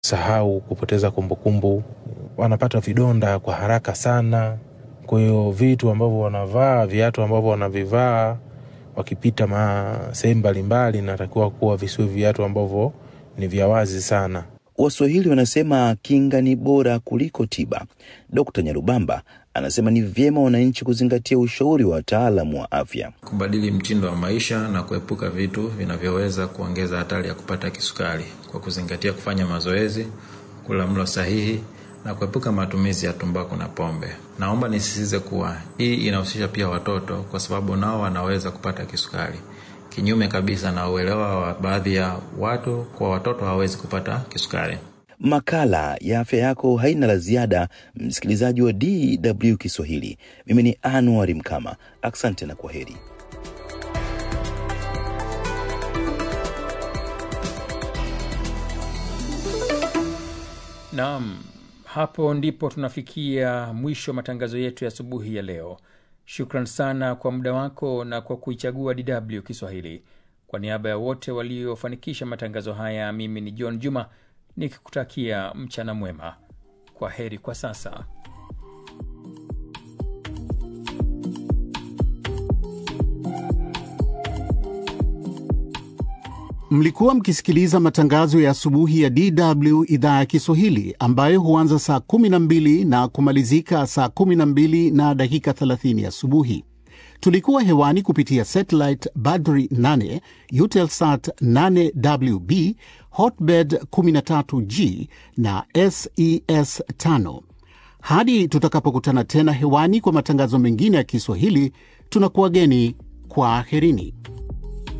sahau, kupoteza kumbukumbu, wanapata vidonda kwa haraka sana. Kwa hiyo vitu ambavyo wanavaa, viatu ambavyo wanavivaa wakipita ma sehemu mbalimbali, inatakiwa kuwa visiwe viatu ambavyo ni vya wazi sana. Waswahili wanasema kinga ni bora kuliko tiba. Dkt. Nyarubamba anasema ni vyema wananchi kuzingatia ushauri wa wataalamu wa afya. kubadili mtindo wa maisha na kuepuka vitu vinavyoweza kuongeza hatari ya kupata kisukari kwa kuzingatia kufanya mazoezi, kula mlo sahihi na kuepuka matumizi ya tumbaku na pombe. Naomba nisisitize kuwa hii inahusisha pia watoto kwa sababu nao wanaweza kupata kisukari, kinyume kabisa na uelewa wa baadhi ya watu kwa watoto hawawezi kupata kisukari. Makala ya afya yako haina la ziada, msikilizaji wa DW Kiswahili. Mimi ni Anuari Mkama, asante na kwa heri. Naam, hapo ndipo tunafikia mwisho wa matangazo yetu ya asubuhi ya leo. Shukran sana kwa muda wako na kwa kuichagua DW Kiswahili. Kwa niaba ya wote waliofanikisha matangazo haya, mimi ni John Juma nikikutakia mchana mwema. Kwa heri kwa sasa. Mlikuwa mkisikiliza matangazo ya asubuhi ya DW idhaa ya Kiswahili ambayo huanza saa 12 na kumalizika saa 12 na dakika 30 asubuhi. Tulikuwa hewani kupitia satellite Badri 8, Eutelsat 8WB, Hotbird 13G na SES 5. Hadi tutakapokutana tena hewani kwa matangazo mengine ya Kiswahili, tunakuwageni kwa aherini.